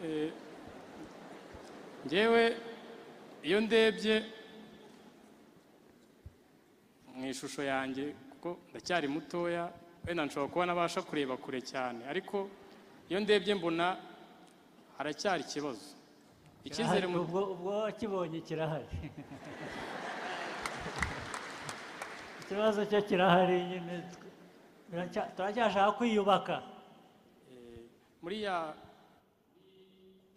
Eh, njyewe iyo ndebye mu ishusho yanjye kuko ndacyari mutoya wenda nshobora kuba nabasha kureba kure cyane ariko iyo ndebye mbona haracyari ikibazo icyizere mu- ubwo ubwo wakibonye kirahari ikibazo cyo kirahari nyine tw- biracya- turacyashaka kwiyubaka muri ya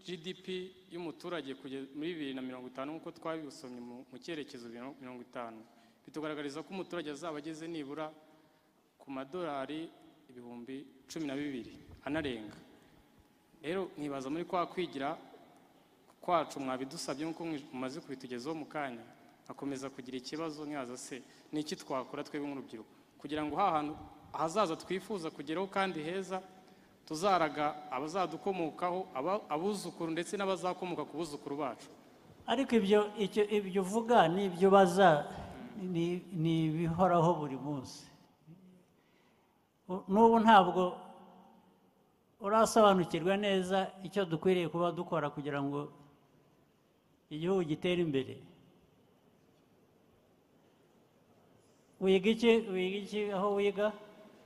GDP y'umuturage kugeza muri bibiri na mirongo itanu nk'uko twabisomye mu mu cyerekezo biro- mirongo itanu bitugaragariza ko umuturage azaba ageze nibura ku madolari ibihumbi cumi na bibiri anarenga rero mwibaza muri kwa kwigira kwacu mwabidusabye nk'uko mwi- mumaze kubitugezaho mu kanya akomeza kugira ikibazo mwibaza se ni iki twakora twebwe nk'urubyiruko kugira ngo hahantu ahazaza twifuza kugeraho kandi heza tuzaraga abazadukomokaho aba- abuzukuru ndetse n'abazakomoka ku buzukuru bacu ariko ibyo icyo ibyo uvuga ni ibyo ubaza ni ni ibihoraho buri munsi U- n'ubu ntabwo urasobanukirwa neza icyo dukwiriye kuba dukora kugira ngo igihugu gitere imbere wiga iki wiga iki aho wiga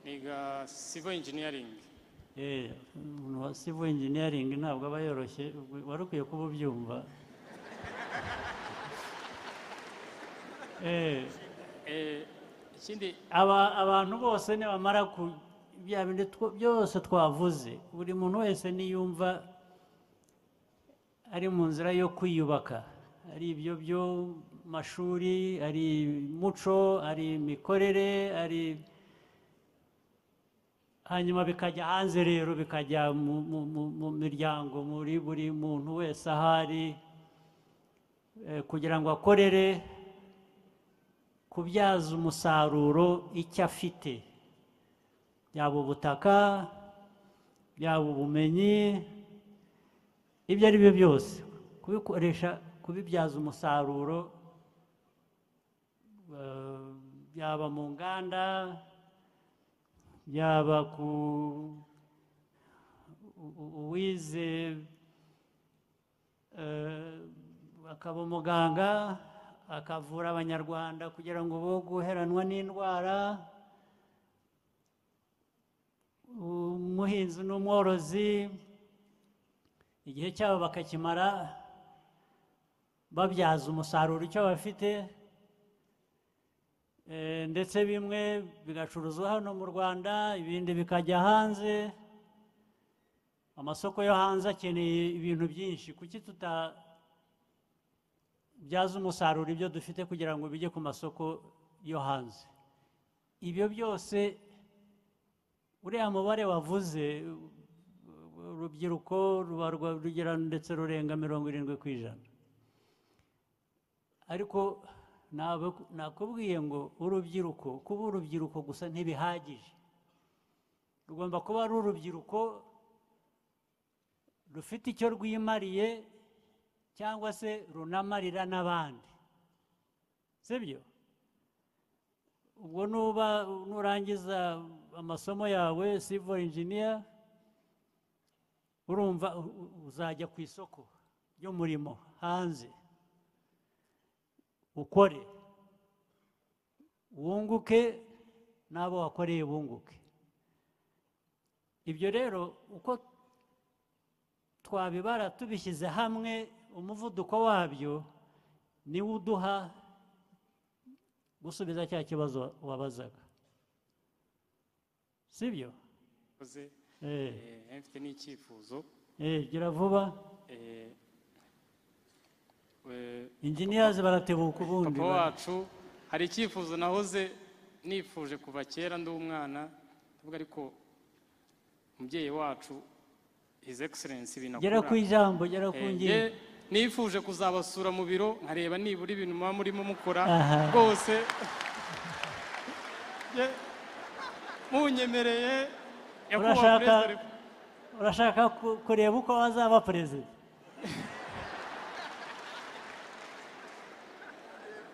niga civil engineering Eh, umuntu wa civil engineering ntabwo aba yoroshye ubwo- wari ukwiye kuba ubyumva Eh, Eh, ikindi aba- abantu bose nibamara ku bya bindi two- byose twavuze buri muntu wese niyumva ari mu nzira yo kwiyubaka ari ibyo by'amashuri ari umuco ari imikorere ari hanyuma bikajya hanze rero bikajya mu, mu, mu, mu miryango muri buri muntu wese ahari eh, kugira ngo akorere kubyaza umusaruro icyo afite yaba ubutaka yaba ubumenyi ibyo ari byo byose kubikoresha kubibyaza umusaruro eh, yaba mu nganda yaba ku u- u- uwize eh, akaba umuganga akavura abanyarwanda kugira ngo bo guheranwa n'indwara umuhinzi n'umworozi igihe cyabo bakakimara babyaza umusaruro icyo bafite Eh, ndetse bimwe bigacuruzwa hano mu rwanda ibindi bikajya hanze amasoko yo hanze akeneye ibintu byinshi kuki tuta byaza umusaruro ibyo dufite kugira ngo bijye ku masoko yo hanze ibyo byose uriya mubare wavuze u- urubyiruko ruba rwa- rugera ndetse rurenga mirongo irindwi ku ijana ariko ntabwo- nakubwiye ngo urubyiruko kuba urubyiruko gusa ntibihagije rugomba kuba ari urubyiruko rufite icyo rwimariye cyangwa se runamarira n'abandi sibyo ubwo nuba nurangiza amasomo yawe civil engineer urumva u- u- uzajya ku isoko ry'umurimo hanze ukore wunguke n'abo wakoreye bunguke ibyo rero uko twabibara tubishyize hamwe umuvuduko wabyo niwo uduha gusubiza cya kibazo wabazaga sibyo koze eh eh, mfite n'icyifuzo eh gira vuba eh, eh, engineers baratebuka ubundi papa ba- wacu hari icyifuzo nahoze nifuje kuva kera ndi umwana ndavuga ariko umubyeyi wacu his excellence gera ku binakura ijambo gera ku ngingo Eh, nifuje kuzabasura mu biro nkareba nibura ibintu muba murimo mukora Aha. rwose Nge- munyemereye nyakubahwa Urashaka- perezida wa repu- urashaka ku- kureba uko azaba perezida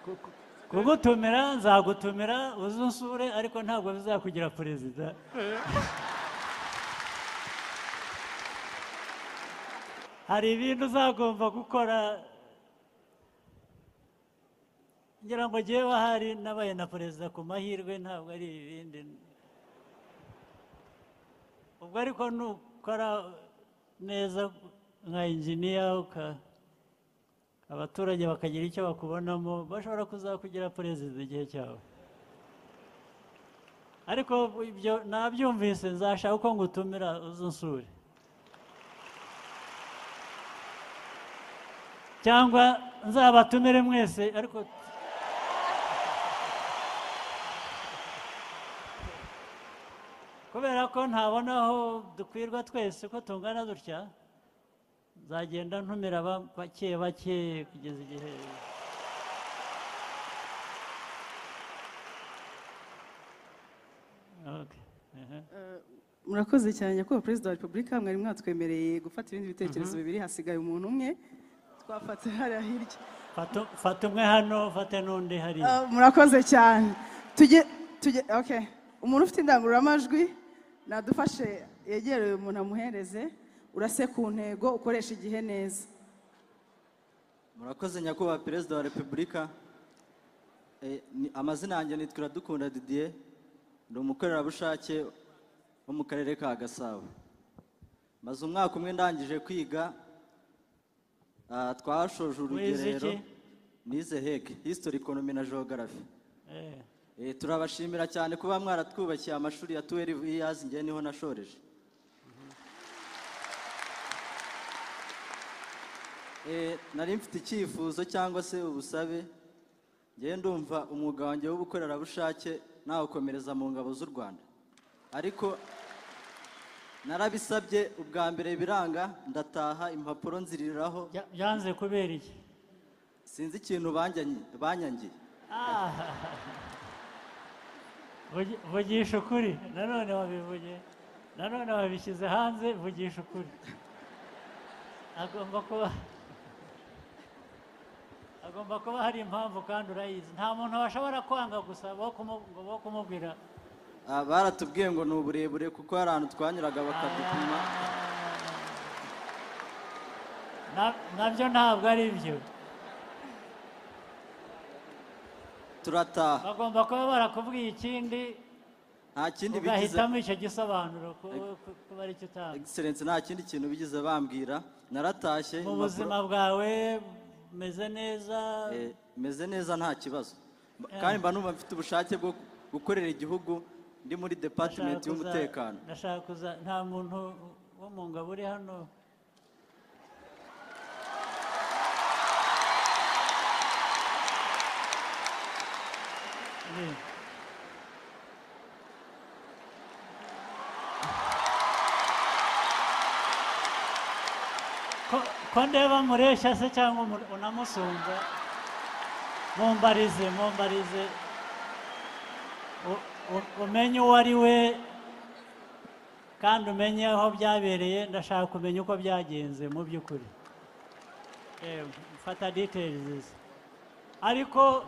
Ku- ku- kugutumira nzagutumira uze unsure ariko ntabwo bizakugira perezida hari ibintu uzagomba gukora ngira ngo ngewe ahari nabaye na perezida ku mahirwe ntabwo ari ibindi ubwo ariko nukora neza nka injiniya uka- abaturage bakagira icyo bakubonamo bashobora kuzakugira perezida igihe cyawe ariko ibyo nabyumvise nzashaka uko ngutumira uzunsure cyangwa nzabatumire mwese ariko kubera ko ntabona aho dukwirwa twese ko tungana dutya nzagenda ntumira ba- bake bake kugeza igihe Okay, aha. murakoze cyane nyakubahwa perezida wa repubulika mwari mwatwemereye gufata ibindi bitekerezo bibiri hasigaye umuntu umwe twafata hariya hirya Fata- fata umwe hano fate n'undi hariya Ah, murakoze cyane tujye tujye okay umuntu ufite indangururamajwi nadufashe yegere uyu muntu amuhereze urase ku ntego ukoresha igihe neza murakoze nyakubahwa perezida wa repubulika Eh, ni- amazina yanjye ni Dukunda didier ni umukorerabushake wo mu karere ka gasabo maze umwaka umwe ndangije kwiga ah, twashoje Wize urugerero iki? nize hege history economy na geography Eh, Eh, turabashimira cyane kuba mwaratwubakiye amashuri ya 12 years ngewe niho nashoreje Eh, nari mfite icyifuzo cyangwa se ubusabe ngewe ndumva umwuga wanjye w'ubukorerabushake nawukomereza mu ngabo z'u rwanda ariko narabisabye ubwa mbere biranga ndataha impapuro nziririraho bya- byanze kubera iki sinzi ikintu banyanyi- banyangiye Ah. Vugi- vugisha ukuri nanone wabivuge nanone wabishyize hanze vugisha ukuri agomba kuba agomba kuba hari impamvu kandi urayizi nta muntu washobora kwanga gusa bo kumu- ngo bo kumubwira Ah, baratubwiye ngo ni uburebure kuko hari ahantu twanyuraga bakadupima Na- nabyo ntabwo ari byo turataha bagomba kuba barakubwiye ikindi nta kindi bigize ugahitamo icyo gisobanuro ku- ku- kuba ari cyo utanga egiserensi nta kindi kintu bigize bambwira naratashye mu impapuro- buzima bwawe umeze neza Eh, meze neza nta kibazo Mba- kandi mba numva mfite ubushake bwo gukorera igihugu ndi muri ndashaka department kuza- y'umutekano ndashaka kuza nta muntu wo mu ngabo uri hano Ni. Ko- ko ndeba mureshya se cyangwa umur- unamusumba mumbarize mumbarize U- u- umenye uwo ari we kandi umenye aho byabereye ndashaka kumenya uko byagenze mu by'ukuri Eh, mfata details ariko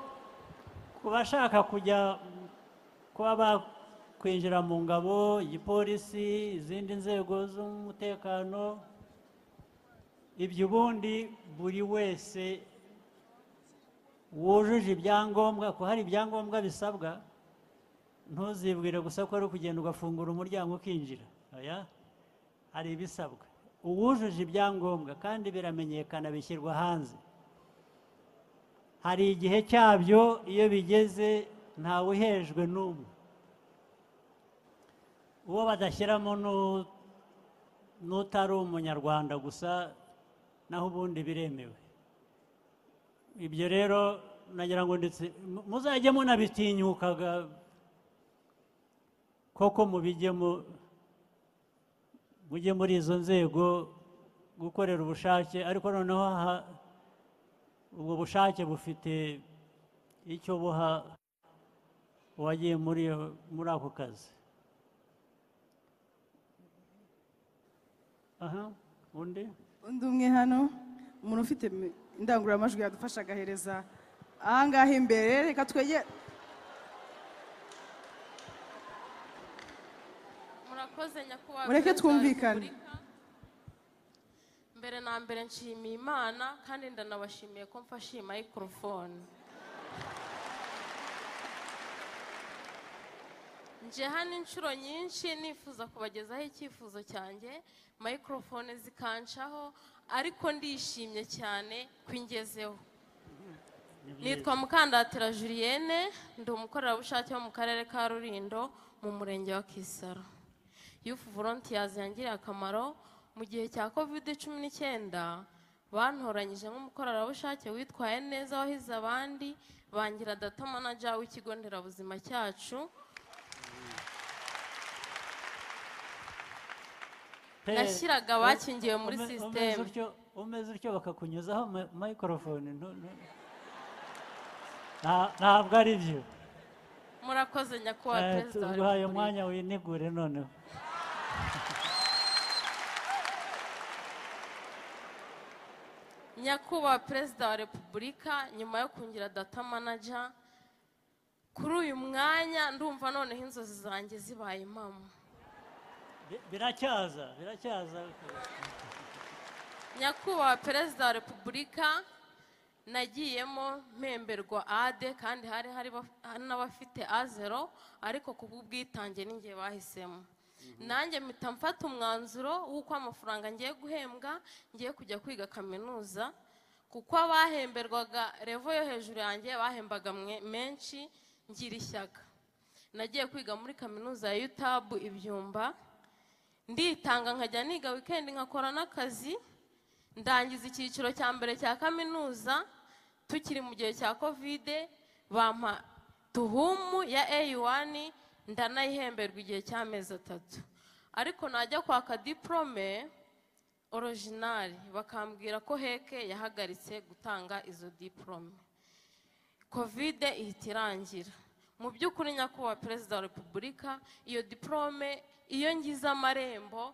ku bashaka kujya mm, kuba bakwinjira mu ngabo igipolisi izindi nzego z'umutekano ibyo ubundi buri wese wujuje ibyangombwa ko hari ibyangombwa bisabwa ntuzibwire gusa ko ari ukugenda ugafungura umuryango ukinjira oya hari ibisabwa uwujuje ibyangombwa kandi biramenyekana bishyirwa hanze hari igihe cyabyo iyo bigeze ntawe uhejwe n'umwe uwo badashyiramo n'u- n'utari umunyarwanda gusa naho ubundi biremewe ibyo rero nagira ngo ndetse mu- muzajye munabitinyukaga koko mubijyemo mujye muri izo nzego gukorera ubushake ariko noneho ha- ubwo bushake bufite icyo buha uwagiye muri iyo- muri ako kazi aha undi undi umwe hano umuntu ufite mi- indangururamajwi yadufasha agahereza ahangaha imbere reka twegere murakoze nyakubahwa Mureke perezida wa twumvikane. Repubulika. mbere na mbere nshimiye imana kandi ndanabashimiye ko mfashe iyi mayikorofone nje hano inshuro nyinshi nifuza kubagezaho icyifuzo cyanjye mayikorofone zikancaho ariko ndishimye cyane ko ingezeho nitwa mukandatira julienne ndi umukorerabushake wo mu karere ka rurindo mu murenge wa kisaro yufu volontiyazi yangiriye akamaro mu gihe cya kovide cumi n'icyenda bantoranyije nk'umukorerabushake witwaye neza wahize abandi bangira data manager w'ikigo nderabuzima cyacu Pe- Nashyiraga abakingiwe muri ume- umeze sisiteme. utyo- umeze utyo bakakunyuzaho ma- mayikorofone ntu- ntu- Nta- ntabwo ari byo murakoze nyakubahwa Eh, perezida wa tuguhaye repubulika umwanya winegure noneho nyakubahwa perezida wa repubulika nyuma yo kungira data manager kuri uyu mwanya ndumva noneho inzozi zanjye zibaye impamo Bi- biracyaza biracyaza nyakubahwa perezida wa repubulika nagiyemo mpemberwa ade kandi hari hari baf- n'abafite azero ariko ku bw'ubwitange n'ingihe bahisemo nanjye mpita mfata umwanzuro w'uko amafaranga ngiye guhembwa ngiye kujya kwiga kaminuza kuko abahemberwaga revo yo hejuru yanjye bahembaga mwe- menshi ngira ishyaka nagiye kwiga muri kaminuza ya yutabu ibyumba nditanga nkajya niga wikendi nkakora n'akazi ndangiza icyiciro cya mbere cya kaminuza tukiri mu gihe cya kovide bampa tuhumu ya A1 ndanayihemberwa igihe cy'amezi atatu ariko najya kwaka diporome orojinari bakambwira ko heke yahagaritse gutanga izo diporome kovide ihita irangira mu by'ukuri nyakubahwa perezida wa repubulika iyo diporome iyo ngize amarembo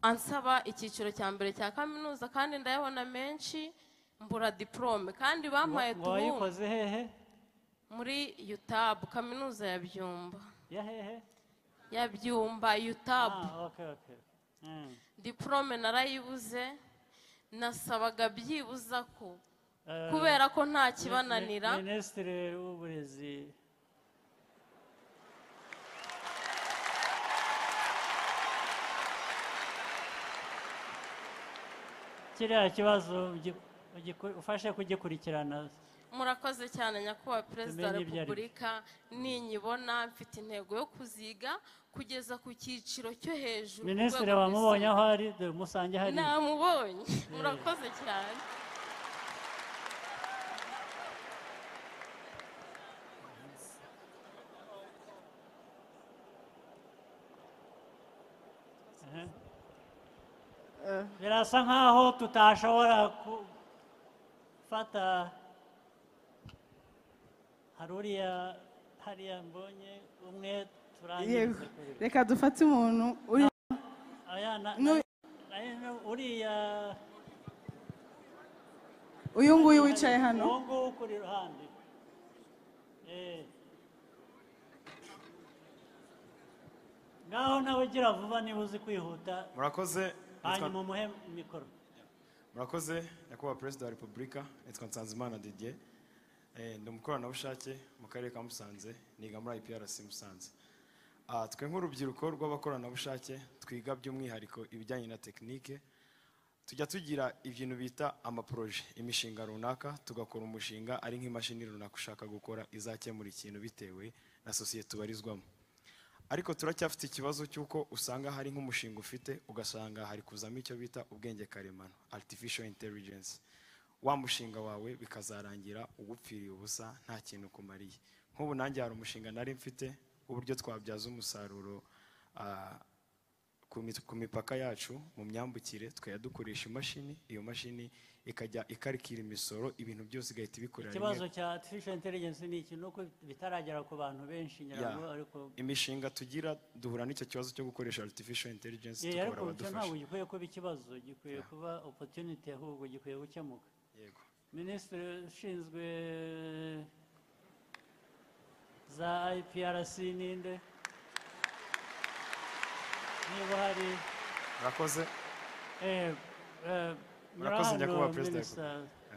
ansaba icyiciro cya mbere cya kaminuza kandi ndayabona menshi mbura diporome kandi bampaye Wa- tubu wayikoze hehe muri yutabu kaminuza ya byumba ya hehe ya byumba yutabu ah, okay, okay. Mm. diporome narayibuze nasabaga byibuza ko Eh, kubera ko nta Mi- kibananira Mi- minisitiri w'uburezi kiriya kibazo ugi- ugiku- ufashe kugikurikirana murakoze cyane nyakubahwa perezida wa Tumenye ibyo ari byo. repubulika ninyibona mfite intego yo kuziga kugeza ku cyiciro cyo hejuru ku minisitiri rwego wamubonye aho rwisumbuye. ari dore umusange hari namubonye murakoze cyane birasa nkaho tutashobora gufata hari uriya hariya mbonye umwe yego turangiza kuri reka dufate umuntu uri Aya na- Nu- na- na- na- uriya uyu nguyu wicaye hano uwo nguwo ukuri iruhande Eh. ngaho nawe ugira vuba niba uzi kwihuta murakoze hanyuma umuhe mikoro murakoze nyakubahwa perezida wa repubulika nitwa nsanzimana didier Eh, ndi umukoranabushake mu karere ka musanze niga muri iprc musanze Ah, twe nk'urubyiruko rw'abakoranabushake twiga by'umwihariko ibijyanye na tekinike tujya tugira ibintu bita amaporoje imishinga runaka tugakora umushinga ari nk'imashini runaka ushaka gukora izakemura ikintu bitewe na sosiyete ubarizwamo ariko turacyafite ikibazo cy'uko usanga hari nk'umushinga ufite ugasanga hari kuzamo icyo bita ubwenge karemano artificial intelligence wa mushinga wawe bikazarangira ugupfiriye ubusa nta kintu kumariye nk'ubu nanjye hari umushinga nari mfite w'uburyo twabyaza umusaruro ah, ku mi- ku mipaka yacu mu myambukire tukajya dukoresha imashini iyo mashini ikajya ikarikira imisoro ibintu byose igahita ibikorera rimwe ikibazo cya artificial intelligence ni iki ni uko bitaragera ku bantu benshi nyirabwo Yeah. ariko imishinga tugira duhura n'icyo kibazo cyo gukoresha artificial intelligence Eh, tukabura ariko icyo ntabwo abadufasha gikwiye kuba ikibazo gikwiye kuba opportunity ahubwo gikwiye gukemuka yego minisitiri ushinzwe za iprc ninde niba hari murakoze Eh, eh, murakoze hano, nyakubahwa perezida wa Minister.